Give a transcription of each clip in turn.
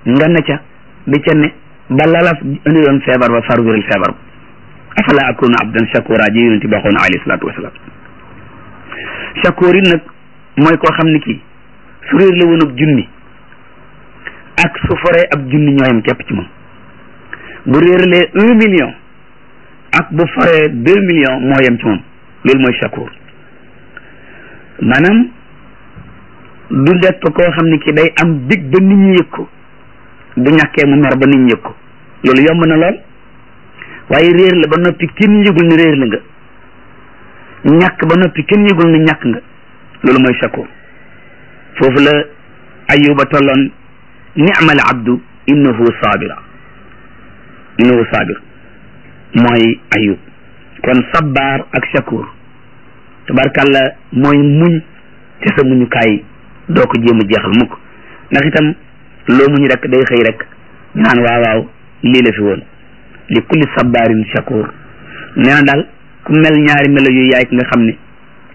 nga ne ca di ca ne ba lala indi doon feebar ba far wéral feebar ba afala akunu abdan shakura ji yonente bi waxoon alayhi salaatu wasalaam shakur yi nag mooy koo xam ne kii su réer la woon ab junni ak su foree ab junni ñooyam képp ci moom bu réeralee un million ak bu foree deux millions moo yem ci moom loolu mooy shakur maanaam du nekk koo xam ne ki day am dig ba nit ñi yëg ko bu ñàkkee mu mer ba nit ñi yëg ko loolu yomb na lool waaye réer la ba noppi kenn yëgul ni réer la nga ñàkk ba noppi kenn yëgul ni ñàkk nga loolu mooy shakur foofu la ayuba tolloon ni'mal abdu innahu sabira innahu sabir mooy ayub kon sabbaar ak shakur tabarkàlla mooy muñ te sa muñukaay doo ko jéem a jeexal mukk ndax itam loo muñ rek day xëy rek naan waaw waaw lii la fi woon li kulli sabbaarin shakur nee na daal ku mel ñaari melo yu yaay ki nga xam ne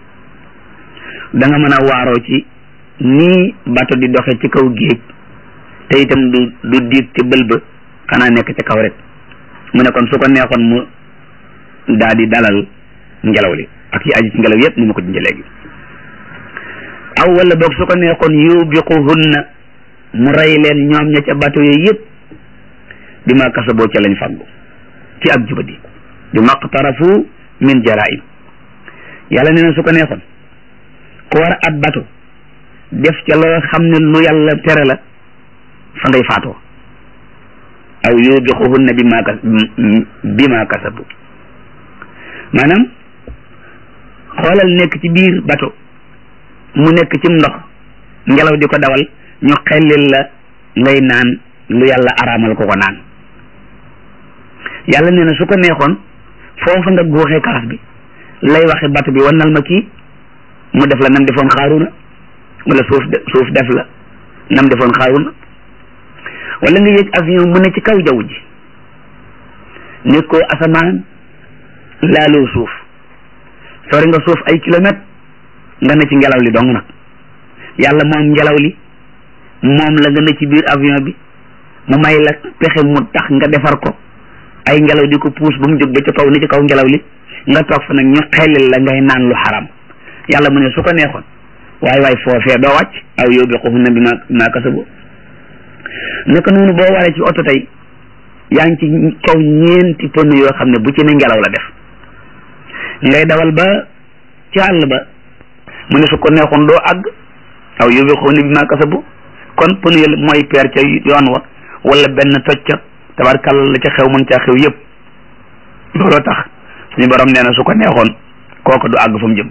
da nga mën a waaroo ci nii bato di doxe ci kaw géej te itam du du diit ci bël ba xanaa nekk ci kaw rek mu ne kon su ko neexoon mu daa di dalal ngelaw li ak yi aji ci ngelaw yépp ni ma ko junjee léegi aw wala boog su ko neexoon yubiquhunna mu rey leen ñoom ña ca bato yooyu yépp bi ma kasaboo ca lañ fàggu ci ak jubadi bi maqtarafu min jaraim yàlla nee na su ko neexoon ku war ab bato def ca loo xam ne lu yàlla tere la fa ngay faatoo aw yubiquhunna bi ma kas bi ma kasabu maanaam xoolal nekk ci biir bato mu nekk ci ndox ngelaw di ko dawal ñu xellil la ngay naan lu yàlla araamal ko ko naan yàlla nee na su ko neexoon foofa nga góoxee kaas bi lay waxe bato bi wannal ma kii mu def la nam defoon xaaruna wala suuf suuf def la nam defoon xaaruna wala nga yëg avion mu ne ci kaw jaww ji nekkoo asamaan laaloo suuf sori nga suuf ay kilomètres nga ne ci ngelaw li dong nag yàlla moom ngelaw li moom la nga ne ci biir avion bi mu may la pexe mu tax nga defar ko ay ngelaw di ko puus ba mu jóg ba ci kaw ni ci kaw ngelaw li nga toog fa nag ñu xellil la ngay naan lu xaram yàlla mu ne su ko neexoon waaye waaye foofee doo wàcc aw yow bi xufu na bi ma maa kasabu naka noonu boo waree ci oto tey yaa ngi ci kaw ñeenti pënn yoo xam ne bu ci ne ngelaw la def ngay dawal ba ci àll ba mu ne su ko neexoon doo àgg aw yow bi xufu na bi maa kasabu kon pënn yi mooy peer ca yoon wa wala benn toj ca tabarkàlla la ca xew mën caa xew yëpp looloo tax suñu borom nee na su ko neexoon kooku du àgg fa mu jëm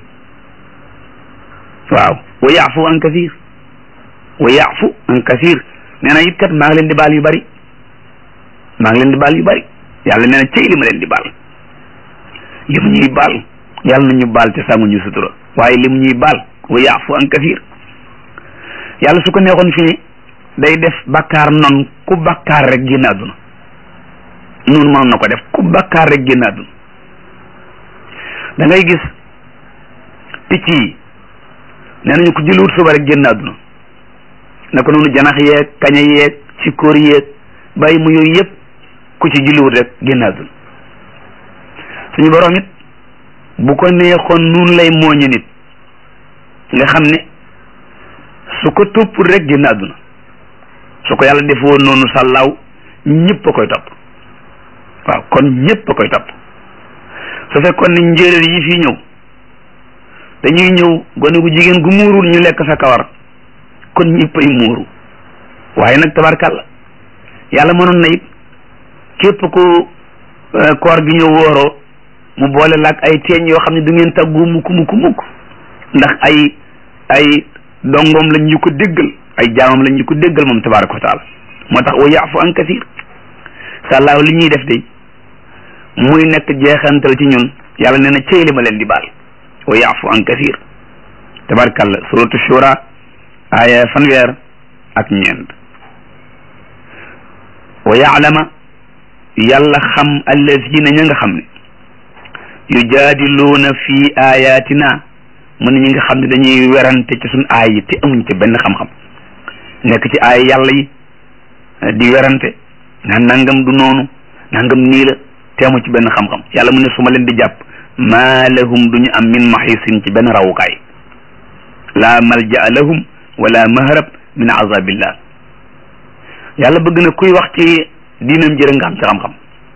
waaw wa yaafu an kasir wa yaafu an kasir nee na it kat maa ngi leen di baal yu bari maa ngi leen di baal yu bari yàlla nee na cey li ma leen di baal li mu ñuy baal yàlla na ñu baal te sàngu ñu sutura waaye li mu ñuy baal wa yaafu an kasir yàlla su ko neexoon fi ne day def bakkaar non ku bakkaar rek génn àdduna noonu mënoon na ko def ku bakkaar rek génn àdduna da ngay gis picc yi nee nañu ku julliwut suba rek génn àdduna naka noonu janax yeeg kaña yeeg sikkoor yeeg bàyyi mu yooyu yëpp ku ci julliwut rek génn àdduna suñu borom it bu ko neexoon noonu lay mooñe nit nga xam ne su ko topp rek génn àdduna su ko yàlla defoo noonu sàllaaw ñëpp a koy topp waaw kon ñëpp a koy topp su fekkoon ne njéeréer yi fii ñëw dañuy ñëw gone gu jigéen gu muurul ñu lekk sa kawar kon ñëpp ay muuru waaye nag tabarkàlla yàlla mënoon na it képp ku koor gi ñëw wooroo mu boole laak ay teeñ yoo xam ne du ngeen tàggu mukk mukk mukk ndax ay ay dongoom lañ ñu ko déggal ay jaamam lañ ñu ko déggal moom tabaraka wa taala moo tax wa yaafu an kasir sàllaaw li ñuy def de muy nekk jeexantal ci ñun yàlla nee na cey li ma leen di baal wa yaafu an kasir tabarakalla suratu shura aya fanweer ak ñeent wa yaalama yàlla xam allazina ña nga xam ne yujaadiluuna fi ayatina mu ne ñi nga xam ne dañuy werante ci suñ aay yi te amuñ ci benn xam-xam nekk ci aay yàlla yi di werante naan nangam du noonu nangam nii la teemu ci benn xam-xam yàlla mu ne su ma leen di jàpp maa lahum duñu am min maxisin ci benn rawukaay laa malja lahum wala mahrab min azabillah yàlla bëgg na kuy wax ci diinam jërë nga am ci xam-xam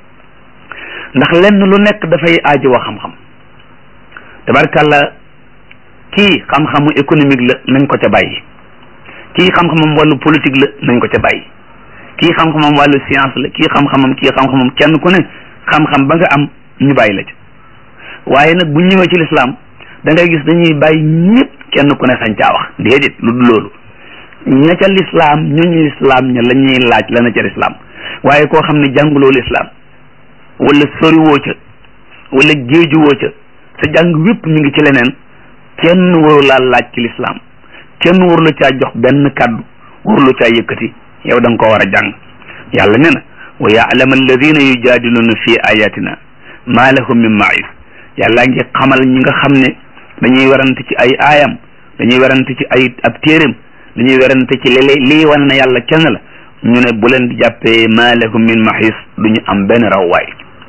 ndax lenn lu nekk dafay aajo wa xam-xam tabarkàlla kii xam-xamu économique la nañ ko ca bàyyi kii xam-xamam wàllu politique la nañ ko ca bàyyi kii xam-xamam wàllu science la kii xam-xamam kii xam-xamam kenn ku ne xam-xam ba nga am ñu bàyyi la ca waaye nag bu ñëwee ci lislaam da ngay gis dañuy bàyyi ñëpp kenn ku ne sañ caa wax déedéet lu dul loolu ña ca lislaam ñooñu lislaam ña la ñuy laaj la na ca lislaam waaye koo xam ne jànguloo lislaam wala soriwoo ca wala géejuwoo ca sa jàng wépp mi ngi ci leneen kenn waru laa laaj ci lislaam kenn waru la caa jox benn kàddu waru la caa yëkkati yow da nga ko war a jàng yàlla nee na wa yaalama alladina yujaadiluna fi ayatina ma lahum min maïs yàlla ngi xamal ñi nga xam ne dañuy werante ci ay aayam dañuy werante ci ay ab téeréem dañuy werante ci léeg lii wane na yàlla kenn la ñu ne bu leen di jàppee ma lahum min maïs duñu am benn rawwaay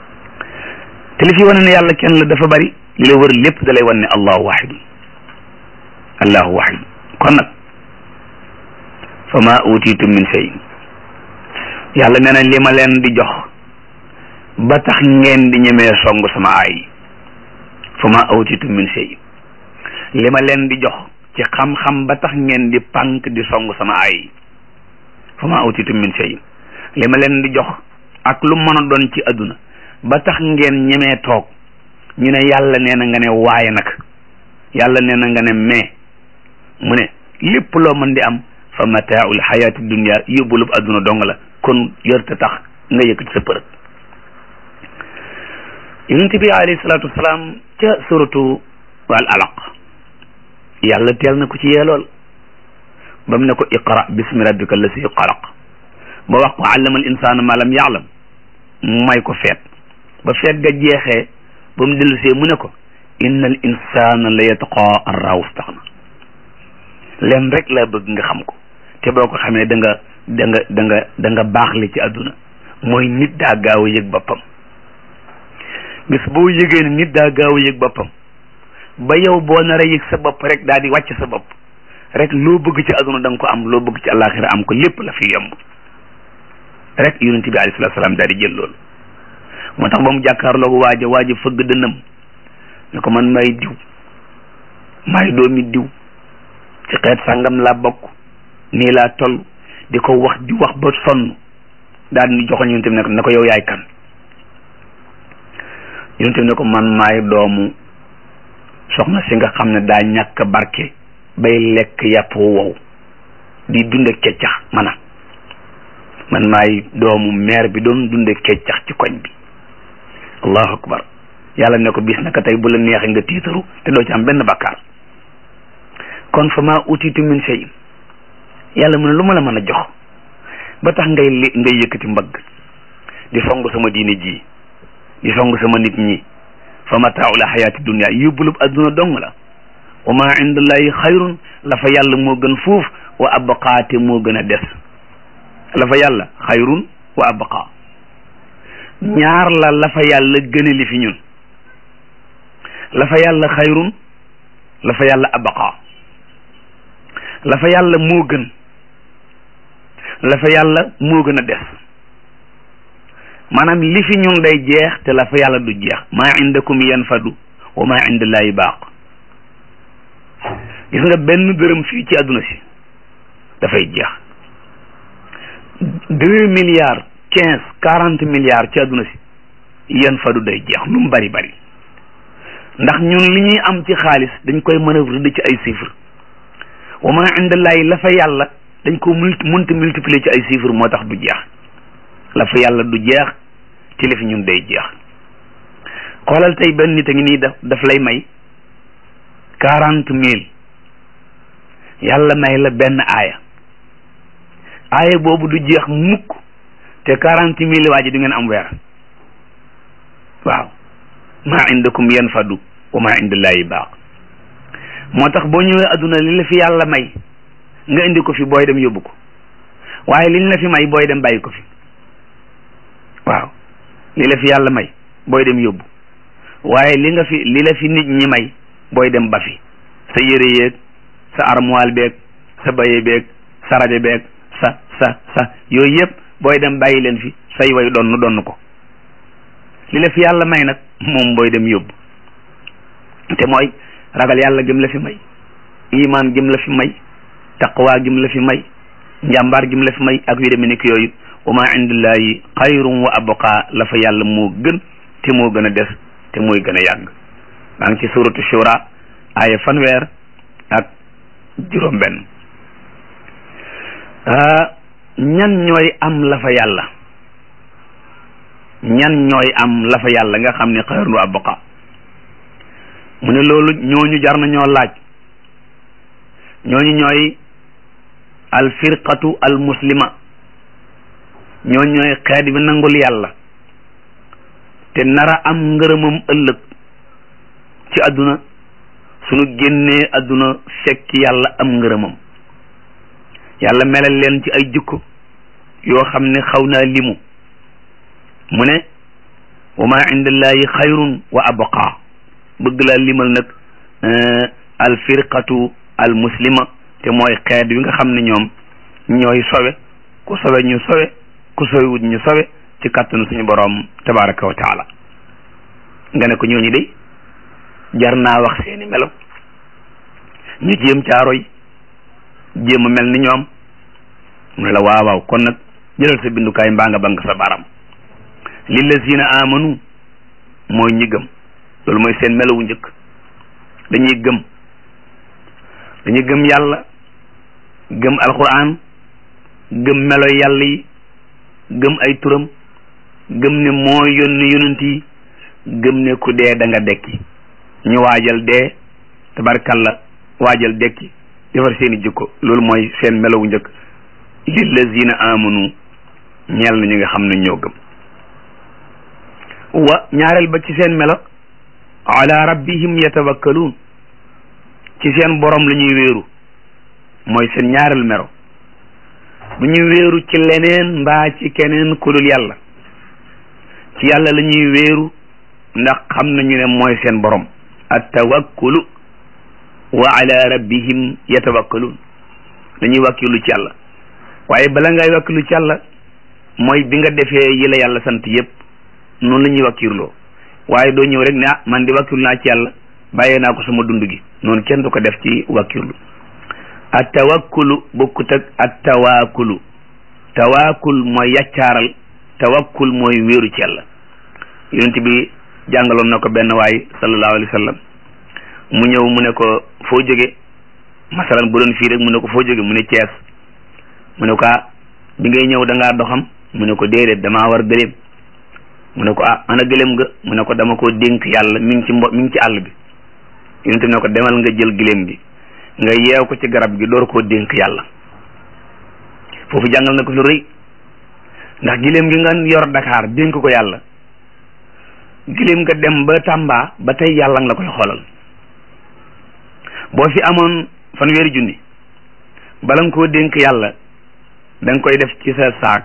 te li fi wane ne yàlla kenn la dafa bari li la wër lépp da lay wan ne allahu wahid allahu wahid kon nag fa ma utitum min shay yàlla nee na li ma leen di jox ba tax ngeen di ñemee song sama aay fa ma utitum min shay li ma leen di jox ci xam-xam ba tax ngeen di pànk di song sama aay fa ma utitum min shay li ma leen di jox ak lu mën a doon ci adduna ba tax ngeen ñemee toog ñu ne yàlla nee na nga ne waaye nag yàlla nee na nga ne mais mu ne lépp loo mën di am fa mataaul xayaati dunia yóbbulub adduna dong la kon yorte tax nga yëkkati sa përëg yonente bi alayhi salaatu wasalaam ca suratu al alaq yàlla teel na ko ci yeelool ba mu ne ko iqra bismi rabbika allasi xalaq ba wax ko allama al insana ma lam yaalam mu may ko feet ba feet ga jeexee ba mu dellusee mu ne ko inna al insana la yatqa an raaw staxna leen rek laa bëgg nga xam ko te boo ko xamee da nga da nga da nga da nga baax li ci àdduna mooy nit daa gaaw a yëg boppam bis boo yëgee ne nit daa gaaw a yëg boppam ba yow boo nar a yëg sa bopp rek daal di wàcc sa bopp rek loo bëgg ci àdduna da nga ko am loo bëgg ci àllaaxira am ko lépp la fi yomb rek yonent bi alayhi salaatu salaam daal di jël loolu moo tax ba mu jàkkaarloo waaja waaja fëgg dënnam ne ko man may diw may doomi diw ci xeet sàngam laa bokk nii laa toll di ko wax di wax ba sonn daal di joxoñ yonent bi ne ko ne ko yow yaay kan yonent bi ne ko man maay doomu soxna si nga xam ne daa ñàkk barke bay lekk yàpp wow di dunde keccax mana man maay doomu maire bi doon dunde keccax ci koñ bi allahu akbar yàlla ne ko bis naka tey bu la neexee nga tiitaru te doo ci am benn bakkaar kon fa ma utitu min shay yàlla mu ne lu ma la mën a jox ba tax ngay li ngay yëkkati mbagg di song sama diine ji di song sama nit ñi fa mataaul xayaati dunia yóbbulub adduna dong la wa ma indallahi xayrun la fa yàlla moo gën fuuf wa abqaate moo gën a des la fa yàlla xayrun wa abqa ñaar la la fa yàlla gëne li fi ñun la fa yàlla xayrun la fa yàlla abqa la fa yàlla moo gën la fa yàlla moo gën a des maanaam li fi ñun day jeex te la fa yàlla du jeex maa indakum yanfadu wa maa indallahi baaq gis nga benn dërëm fii ci àdduna si dafay jeex deux milliards quinze quarante milliards ci àdduna si yanfadu day jeex lu mu bari bari ndax ñun li ñuy am ci xaalis dañ koy manœuvre di ci ay chiffres wa maa indallahi la fa yàlla dañ ko multi munti multiplier ci ay chiffres moo tax du jeex la fa yàlla du jeex ci li fi ñun day jeex xoolal tey benn nit a ngi nii daf daf lay may quarante mille yàlla may la benn aaya aaya boobu du jeex mukk te quarante mille waa ji du ngeen am weer waaw maa indakum yanfadu wa maa indallahi baaq moo tax boo ñëwee adduna li la fi yàlla may nga indi ko fi booy dem yóbbu ko waaye liñ la fi may booy dem bàyyi ko fi waaw li la fi yàlla may booy dem yóbbu waaye li nga fi li la fi nit ñi may booy dem ba fi sa yére yeeg sa armoire beeg sa baye beeg sa rajo beeg sa sa sa yooyu yëpp booy dem bàyyi leen fi say way donn donn ko li la fi yàlla may nag moom booy dem yóbbu te mooy ragal yàlla gëm la fi may iman gëm la fi may taqwa gëm la fi may njàmbaar gëm la fi may ak yu demee ni ki yooyu wa ma indillahi xayrun wa abqa la fa yàlla moo gën te moo gën a des te mooy gën a yàgg maa ngi ci suratu shura aaya fanweer ak juróom benn ñan ñooy am la fa yàlla ñan ñooy am la fa yàlla nga xam ne xayrun wa abqa mu ne loolu ñooñu jar na ñoo laaj ñooñu ñooy al firqatu al muslima ñooñu ñooy xeet bi nangul yàlla te nara am ngërëmam ëllëg ci àdduna suñu génnee àdduna fekk yàlla am ngërëmam yàlla melal leen ci ay jukko yoo xam ne xaw naa limu mu ne wa ma indallahi xayrun wa abqa bëgg laa limal nag al firqatu al muslima te mooy xeet wi nga xam ne ñoom ñooy sowe ku sowe ñu sowe ku sowewut ñu sowe ci kàttanu suñu boroom tabaraka wa taala nga ne ko ñooñu de jar naa wax seeni melo ñu jéem caaroy jéem a mel ni ñoom mu ne la waaw waaw kon nag jëlal sa bindukaay mbaa nga bank sa baram lillazina amanu mooy ñi gëm loolu mooy seen melowu njëkk dañuy gëm dañuy gëm yàlla gëm alquran gëm melo yàlla yi gëm ay turam gëm ne moo yónni yonent yi gëm ne ku dee da nga dekki ñu waajal dee tabarkalla waajal dekki defar seeni jikko loolu mooy seen melowu njëkk lillazina amanu ñeel na ñi nga xam ne ñoo gëm wa ñaareel ba ci seen melo ala rabbihim yatawakkaluun ci seen borom la ñuy wéeru mooy seen ñaareel melo bu ñuy wéeru ci leneen mbaa ci keneen ku dul yàlla ci yàlla la ñuy wéeru ndax xam nañu ne mooy seen borom at tawakkulu wa ala rabbihim yatawakkaluun dañuy wàkkilu ci yàlla waaye bala ngay wàkkilu ci yàlla mooy bi nga defee yi la yàlla sant yépp noonu la ñuy wàkkirloo waaye doo ñëw rek ne ah man di wàkkirlu naa ci yàlla bàyyee naa ko sama dund gi noonu kenn du ko def ci wàkkirlu at tawakkulu bokkut ak at tawaakulu tawaakul mooy yaccaaral tawakkul mooy wéeru ci yàlla yonent bi jàngaloon na ko benn waay sallallahu alayhi wa sallam mu ñëw mu ne ko foo jóge masalan bu doon fii rek mu ne ko foo jóge mu ne Cees mu ne ko ah bi ngay ñëw da ngaa doxam mu ne ko déedéet damaa war gëléem mu ne ko ah ana gëléem nga mu ne ko dama koo dénk yàlla mi ngi ci mbo mi ngi ci àll bi yonent ne ko demal nga jël gëléem gi nga yeew ko ci garab gi door koo dénk yàlla foofu jàngal na ko lu rëy ndax gëléem gi nga yor Dakar dénk ko yàlla gëléem nga dem ba Tamba ba tey yàlla nga la koy xoolal boo fi amoon fanweeri junni bala nga koo dénk yàlla da nga koy def ci sa saak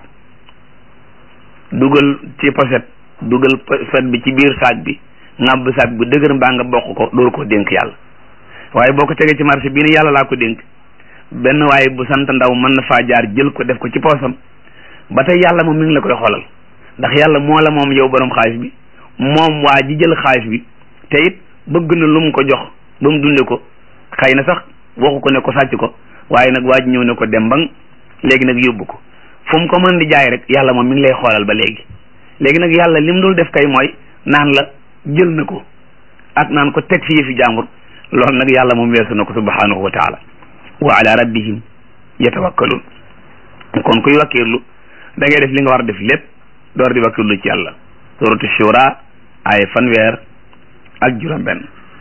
dugal ci poset dugal poset bi ci biir saak bi ŋàbb saak bi dëgër mbaa nga bokk ko door koo dénk yàlla waaye boo ko tegee ci marché bii ne yàlla laa ko dénk benn waaye bu sant ndaw mën na faa jaar jël ko def ko ci poosam ba tey yàlla moom mi ngi la koy xoolal ndax yàlla moo la moom yow borom xaalis bi moom waa ji jël xaalis bi te it bëgg na lu mu ko jox ba mu dunde ko xëy na sax waxu ko ne ko sàcc ko waaye nag waa ji ñëw ne ko dem bang léegi nag yóbbu ko fu mu ko mën di jaay rek yàlla moom mi ngi lay xoolal ba léegi léegi nag yàlla lim dul def kay mooy naan la jël na ko ak naan ko teg fi yëfi jàmbur loolu nag yàlla moom weesu na ko subhanahu wa taala wa ala rabbihim yatawakkalun kon kuy wakkirlu da ngay def li nga war a def lépp door di wakkirlu ci yàlla suratu shura ay fanweer ak juróom benn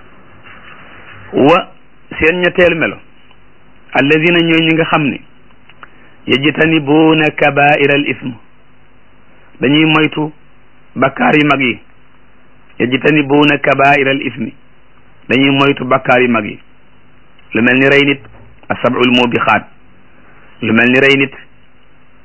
wa seen ñetteelu melo alladina ñooy ñi nga xam ne yajtanibuuna kabaira al ism dañuy moytu bakkaar yu mag yi yajtanibuuna kabaira al ismi dañuy moytu bakkaar yu mag yi lu mel ni rey nit asabul mubixaat lu mel ni rey nit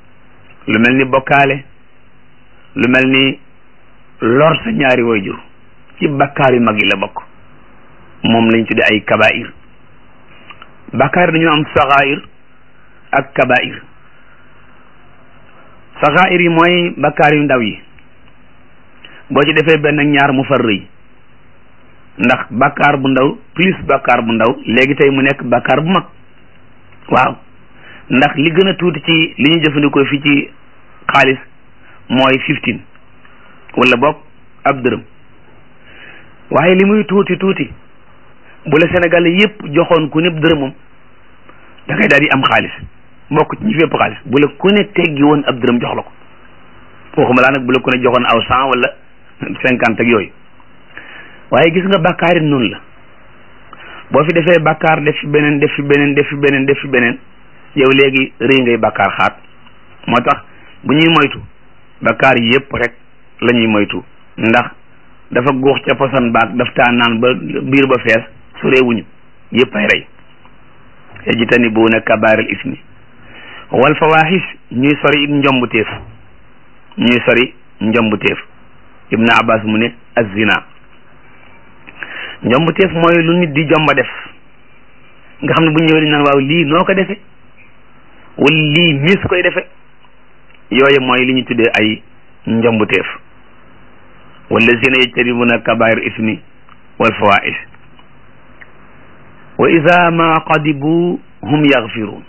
lu mel ni bokkaale lu mel ni lor sa ñaari waajur ci bakkaar yu mag yi la bokk moom lañ tudde ay kabair bakkaar dañu am saxair ak kabair saxair yi mooy bakkaar yu ndaw yi boo ci defee benn ñaar mu far rëy ndax bakkaar bu ndaw plus bakkaar bu ndaw léegi tey mu nekk bakkaar bu mag waaw ndax li gën a tuuti ci li ñu jëfandikoo fii ci xaalis mooy fifteen wala boog ab dërëm waaye li muy tuuti tuuti bu la Sénégal yépp joxoon ku népp dërëmam da ngay daal di am xaalis bokk ci ñi fépp xaalis bu la ku ne teggi woon ab dërëm jox la ko waxuma laa nag bu la ku ne joxoon aw cent wala cinquante ak yooyu waaye gis nga bàkkaar it noonu la boo fi defee bàkkaar def fi beneen def fi beneen def fi beneen def fi beneen yow léegi rëy ngay bàkkaar xaat moo tax bu ñuy moytu bàkkaar yépp rek la ñuy moytu ndax dafa guux ca posan baag daf taa naan ba biir ba fees su réewuñu yépp ay rey yajtanibuuna kabaaril ismi wal fawaaxis ñuy sori it njombu téef ñuy sori njombu téef ibnu abbas mu ne az-zina njombu téef mooy lu nit di jomba def nga xam ne bu ñëwee dañ naan waaw lii noo ko defe wala lii mis koy defe yooyu mooy li ñu tuddee ay njombu téef wallazina yajtanibuna kabair ismi wal fawais wa ida ma qadibu hum yaxfiruun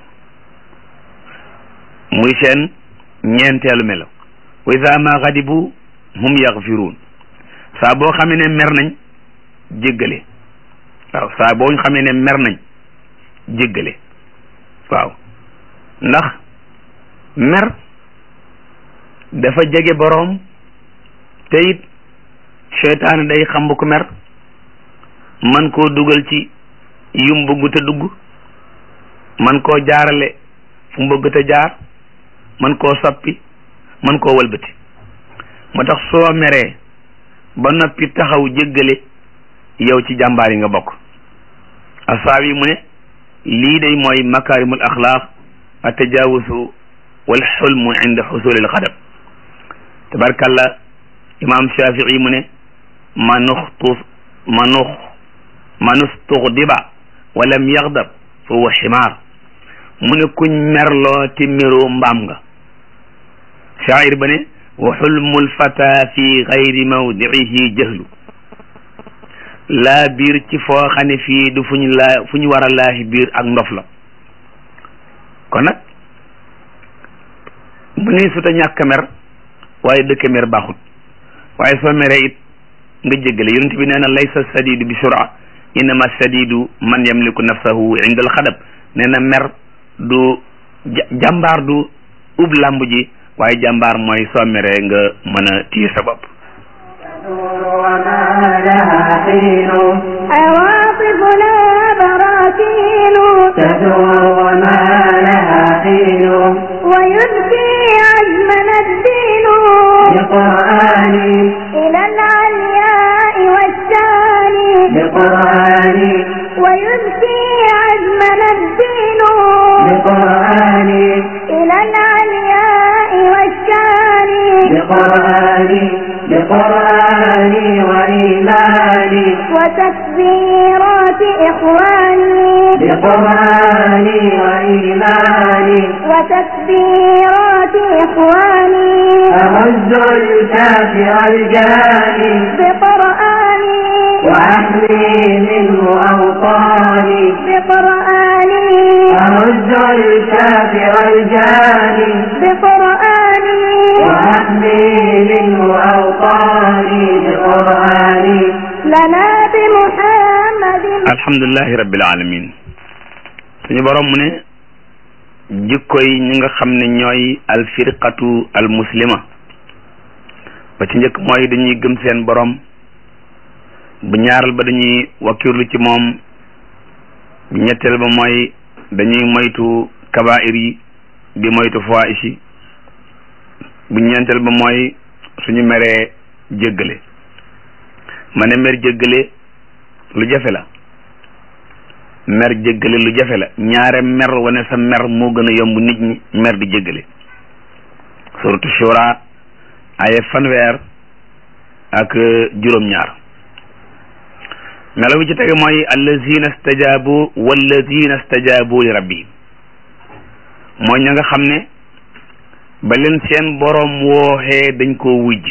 muy seen ñeenteelu melo wa ida ma qadibu hum yaxfiruun saa boo xamee ne mer nañ jéggale waaw saa boo xamee ne mer nañ jéggale waaw ndax mer dafa jege boroom te it seytaane day xam bu ko mer man koo dugal ci yum bëggu te dugg man koo jaarale fu mu bëgg te jaar man koo soppi man koo wëlbati moo tax soo meree ba noppi taxaw jéggale yow ci jàmbaar yi nga bokk asaaw yi mu ne lii day mooy makaarimul axlaaq atajawusu wal xulmu inda xusulil xadab tabarkalla imam shafii mu ne manuxtu manux manustuxdiba walam yaxdab fa huwa ximaar mu ne kuñ merloo te meroo mbaam nga shaacir ba ne wa xulmul fata fi gayri mawdiihi jahlu laa biir ci foo xam ne fii du fu ñu laa fu ñu war a laahi biir ak ndof la kon nag mu ne suta ñàkk mer waaye dëkk mer baaxut waaye soo meree it nga jéggale yonent bi nee na laysa sadidu bi sura innama sadidu man yamliku nafsahu inda alxadab nee na mer du jàmbaar du ub làmb ji waaye jàmbaar mooy soo meree nga mën a téye sa bopp عواطفنا براكين تدور وما لها حين ويبكي عزمنا الدين بقرآن إلى العلياء والشان بقرآن ويبكي عزمنا الدين بقرآن إلى العلياء والشان بقرآن بقرآن وإيمان وتكبيرات إخواني بقرآن وإيمان وتكبيرات إخواني أعز الكافر الجاني بقرآني وأحمي منه أوطاني بقرآني أعز الكافر الجاني بقرآني وأحمي منه أوطاني بقرآني لنا بمحمد alhamdulilahi rabbil alamin suñu borom mu ne jikkoy ñi nga xam ne ñooy alfirqatu almuslima ba ci njëkk mooy dañuy gëm seen borom bu ñaaral ba dañuy wakkirlu ci moom bu ñetteel ba mooy dañuy moytu kabair yi di moytu fawaahish yi bu ñeenteel ba mooy suñu meree jéggale ma ne mer jéggale lu jafe la mer jéggale lu jafe la ñaare mer wane sa mer moo gën a yomb nit ñi mer di jéggale suratu shura aye fanweer ak juróom-ñaar melo bi ci tege mooy allazina stajabu wallazina stajabu li rabbihim mooy ña nga xam ne ba leen seen boroom wooxee dañ koo wujj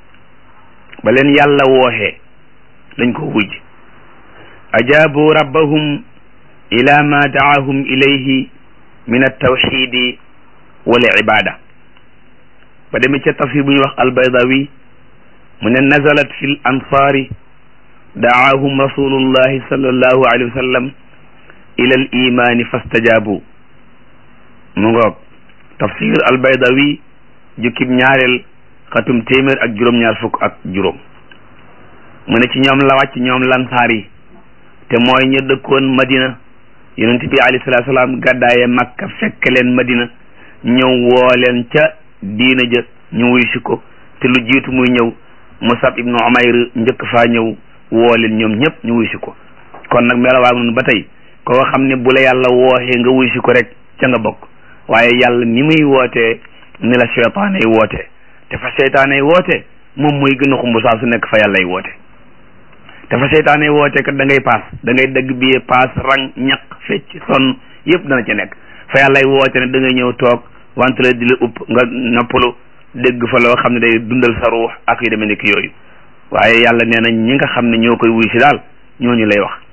ba leen yàlla wooxee dañ koo wujj ajaabu rabbahum ila ma daahum ilayhi min altawxidi wal ibada ba demee ca tafsir bu ñuy wax albaydawi mu ne nazalat fi l ansaari daahum rasulullahi sallallahu alayhi wa sallam ila al imani fastajaabu mu ngoog tafsir albaydawi jukkib ñaareel xatum téeméer ak juróom-ñaar fukk ak juróom mu ne ci ñoom la wàcc ñoom lansaar yi te mooy ñu dëkkoon madina yonent bi alayhi salaatu salaam gàddaaye makka fekk leen madina ñëw woo leen ca diina ja ñu wuy si ko te lu jiitu muy ñëw musab ibnu umayr njëkk faa ñëw woo leen ñoom ñëpp ñu wuy si ko kon nag melawaa noonu ba tey koo xam ne bu la yàlla wooxee nga wuy si ko rek ca nga bokk waaye yàlla ni muy wootee ni la seytaane yi wootee te fa seytaane yi woote moom mooy gën a xumb saa su nekk fa yàlla yi woote te fa seytaane yi woote kat da ngay paas da ngay dëgg biyee paas rang ñaq fecc sonn yëpp dana ci nekk fa yàlla yi woote ne da ngay ñëw toog wante la di la upp nga noppalu dégg fa loo xam ne day dundal sa ruux ak yu demee nekk yooyu waaye yàlla nee na ñi nga xam ne ñoo koy wuy si daal ñooñu lay wax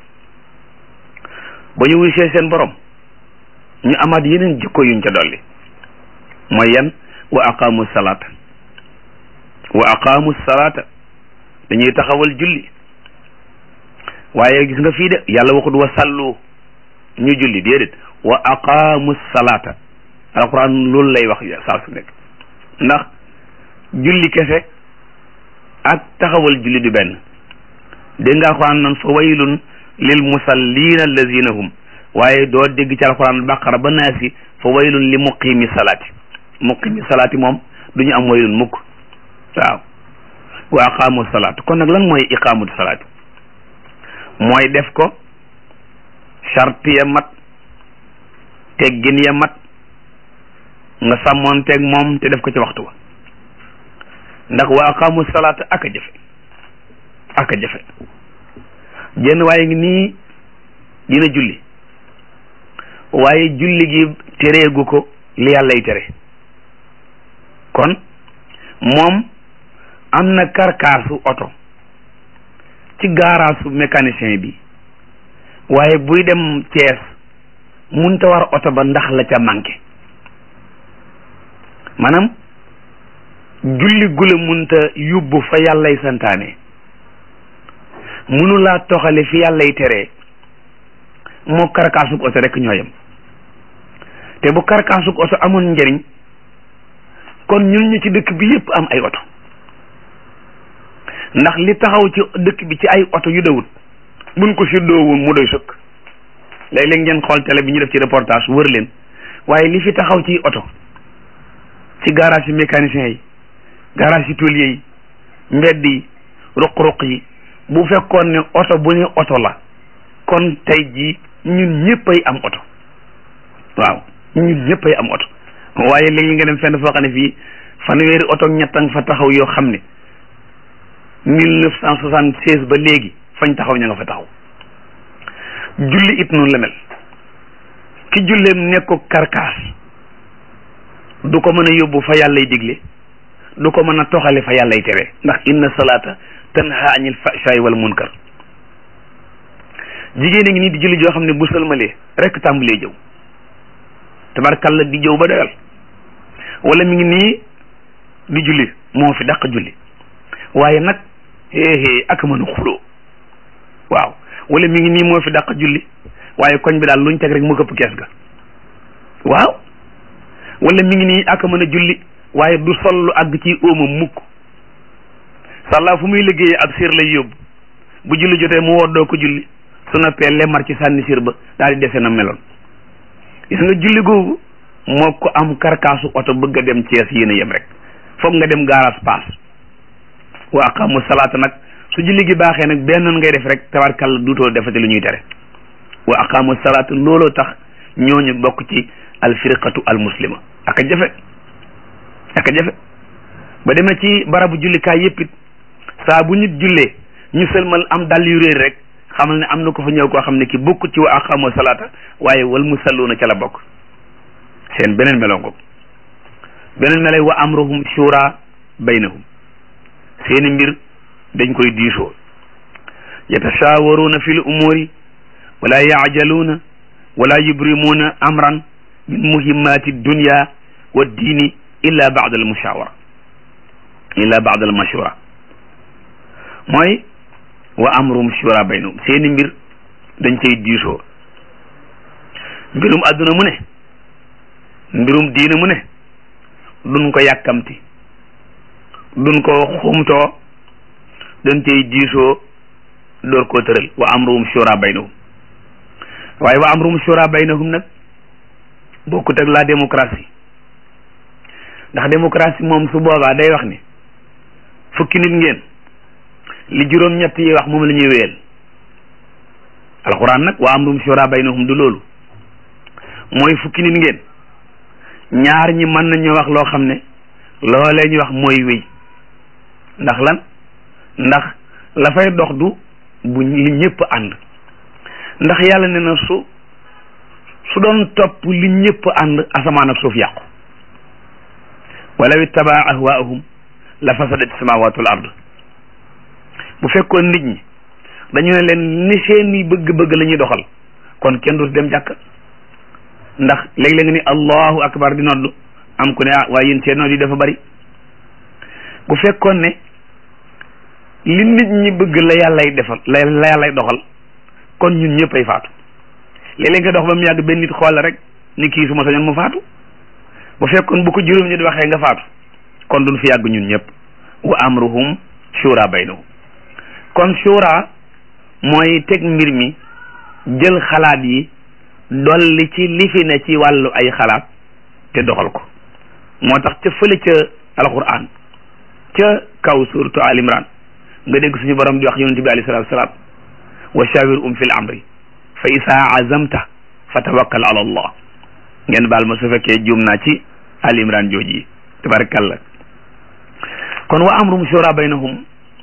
ba ñu wuy see seen borom ñu amaat yeneen jikko yuñ ca dolli mooy yan wa aqaamu salaata wa aqaamu salaata dañuy taxawal julli waaye gis nga fii de yàlla waxut wa sallu ñu julli déedéet wa aqaamu salaata alquran loolu lay wax saa su nekk ndax julli kese ak taxawal julli du benn dégg nga alquran nan fa waylun lil musallina allazina hum waaye doo dégg ci alquran baqara ba naasi fa waylun li muqimi salaati muqimi salaati moom du ñu am waylun mukk waaw wa aqaamu salaat kon nag lan mooy iqaamatu salaat mooy def ko charte ya mat teggin ya mat nga sàmmoon teg moom te def ko ci waxtu wa ndax wa aqaamu salaat ak a jafe ak a jafe jenn waaye ngi nii dina julli waaye julli gi tereegu ko li yàllay tere kon moom am na karkaasu oto ci gaaraasu mécanicien bi waaye buy dem Cees munta war oto ba ndax la ca manqué maanaam julli gula munta yóbbu fa yàllay santaane munulaa toxale fi yàllay teree moo karkaasug oto rek ñoo yem te bu karkaasug oto amoon njëriñ kon ñun ñu ci dëkk bi yépp am ay oto ndax li taxaw ci dëkk bi ci ay oto yu dawut buñ ko séddoo woon mu doy sëkk léeg-léeg ngeen xool télé bi ñu def ci reportage wër leen waaye li fi taxaw ci oto ci garage yi mécanicien yi garage yi tôlier yi mbedd yi ruq-ruq yi bu fekkoon ne oto bu ne oto la kon tey jii ñun ñëppay am oto waaw ñun ñëppay am oto waaye léegi nga dem fenn foo xam ne fii fanweeri oto ñettang fa taxaw yoo xam ne mille neuf cent soixante seize ba léegi fañ taxaw ña nga fa taxaw julli it noonu la mel ki julleem nekk ko karkaas du ko mën a yóbbu fa yàllay digle du ko mën a toxale fa yàllay tere ndax inna salaata tanha anil fahshaay wal munkar jigéen a ngi nii di julli joo xam ne bu sëlmalee rek tàmbalee jëw tabarkalla di jëw ba doyal wala mi ngi nii di julli moo fi dàq julli waaye nag héehée ak mën a xuloo waaw wala mi ngi nii moo fi dàq julli waaye koñ bi daal luñ teg rek mu këpp kees ga waaw wala mi ngi nii ak mën a julli waaye du sol lu àgg ci óoma mukk sàllaa fu muy liggéeyee ab siir lay yóbbu bu julli jotee mu woddoo ko julli su noppee lemar ci sànni siir ba daal di dese na meloon gis nga julli googu moo ko am karkaasu oto bëgg a dem Cees yéen a yem rek foog nga dem gaaraas paas wa aqamu salaata nag su julli gi baaxee nag benn ngay def rek tabarkalla duutoo defati lu ñuy tere wa aqamu salaata looloo tax ñooñu bokk ci alfirqatu almuslima ak a jafe ak jafe ba demee ci barabu jullikaay yëpp it saa bu nit jullee ñu sëlmal am dàll yu réer rek xamal ne am na ko fa ñëw koo xam ne ki bokk ci wa aqamu salaata waaye wal musalluuna ca la bokk seen beneen melongo beneen melay wa amruhum shura baynahum seeni mbir dañ koy diisoo yatashawaruuna fi l umuri wala yaajaluuna wala yubrimuuna amran min muhimmati dunya wa diini illa baada al mushawara illa baada al mashura mooy wa amruhum shura baynahum seeni mbir dañ koy diisoo mbirum adduna mu ne mbirum diine mu ne duñ ko yàkkamti duñ ko xumtoo dañ cay diisoo door koo tëral wa amruhum shura baynahum waaye wa amruhum shura baynahum nag bokkut ak la démocratie ndax démocratie moom su boobaa day wax ni fukki nit ngeen li juróom-ñett yi wax moom la ñuy wéyal alxuraan nag wa amruhum shura baynahum du loolu mooy fukki nit ngeen ñaar ñi mën nañu wax loo xam ne loolee ñu wax mooy wéy ndax lan ndax la fay dox du bu li ñëpp ànd ndax yàlla ne na su su doon topp li ñëpp ànd asamaan ak suuf yàqu walaw ittabaa ahwaahum la fasadat samawatu wal ard bu fekkoon nit ñi dañu ne leen ni seeni bëgg-bëgg la ñuy doxal kon kenn du dem jàkk ndax léeg-léeg nga ni allahu akbar di nodd am ku ne ah waaye yéen seen nodd yi dafa bari bu fekkoon ne li nit ñi bëgg la yàllay defal la la yàllay doxal kon ñun ñëpp ay faatu léeg-léeg nga dox ba mu yàgg benn nit xool rek ni kii su ma sañoon mu faatu bu fekkoon bu ko juróom ñi di waxee nga faatu kon duñ fi yàgg ñun ñëpp wa amruhum shura baynahum kon shura mooy teg mbir mi jël xalaat yi dolli ci li fi ne ci wàllu ay xalaat te doxal ko moo tax ca fële ca alquran ca kaw suratu al imran nga dégg suñu borom di wax yonente bi alayhi salatu wasalaam wa shawir um fil amri fa isaa azamta fa tawakkal ala allah ngeen baal ma su fekkee juum naa ci al imran jooji yi tabarakallah kon wa amrum shura baynahum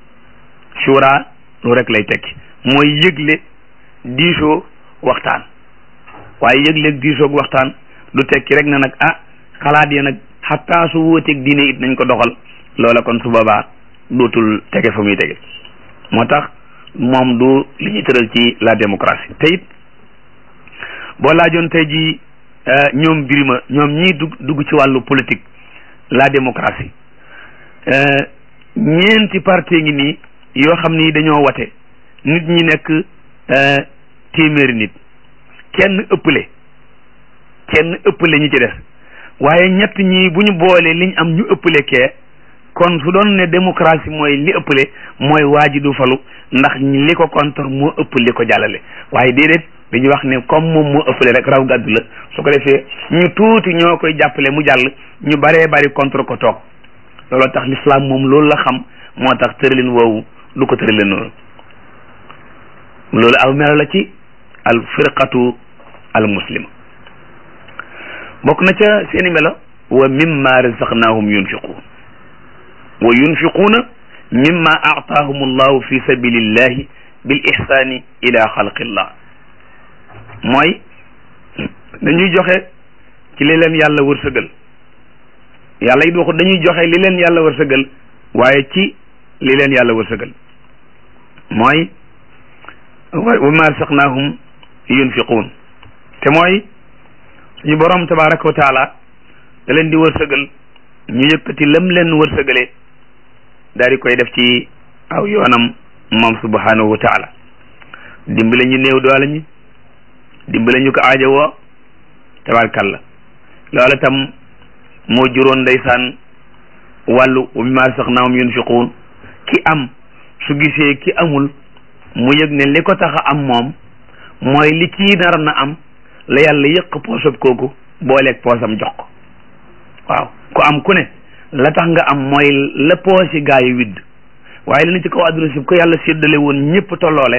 shura lu rek lay tekki mooy yëgle diisoo waxtaan waaye yëg-léeg diisoog waxtaan du tekki rek na nag ah xalaat ya nag xataa su wóoteeg diine it nañ ko doxal loola kon su boobaa dootul tege fa muy tege moo tax moom du li ñu tëral ci la démocratie te it boo laajoon tey ji ñoom birima ñoom ñii dugg dugg ci wàllu politique la démocratie ñeenti parti ngi nii yoo xam ni dañoo wate nit ñi nekk téeméeri nit kenn ëppale kenn ëppale ñi ci des waaye ñett ñi bu ñu boolee liñ am ñu ëppale kee kon su doon ne démocratie mooy li ëppale mooy waa ji du falu ndax li ko contre moo ëpp li ko jàllale waaye déedéet dañuy wax ne comme moom moo ëppale rek raw gàddu la su ko defee ñu tuuti ñoo koy jàppale mu jàll ñu baree bari contre ko toog looloo tax l'islam moom loolu la xam moo tax tëralin woowu du ko tëralin noonu loolu aw melo la ci al firqatu al muslima bokk na ca seeni melo wa mimma razaqnahum yunfiqun wa yunfiquuna mimma aataahum allahu fi sabilillahi bil ihsani ila xalqillah mooy dañuy joxe ci li leen yàlla wërsëgal yàlla it waxu dañuy joxe li leen yàlla wërsëgal waaye ci li leen yàlla wërsëgal mooy wa ma razaqnahum yunfiquun te mooy suñu borom tabaraka wa taala da leen di wërsëgal ñu yëkkati lam leen wërsëgalee daal di koy def ci aw yoonam moom subhanahu wa taala dimbale ñu néew doole ñi dimbale ñu ko aajo woo tabarkalla loola tam moo juróon ndeysaan wàllu wa mimma razaqnahum yunfiquun ki am su gisee ki amul mu yëg ne li ko tax a am moom mooy li kii nar na am la yàlla yëq poosab kooku booleeg poosam jox ko waaw ku am ku ne la tax nga am mooy la poosi gaa yi widd waaye li na ci kaw àdduna si ko yàlla séddale woon ñëpp tolloole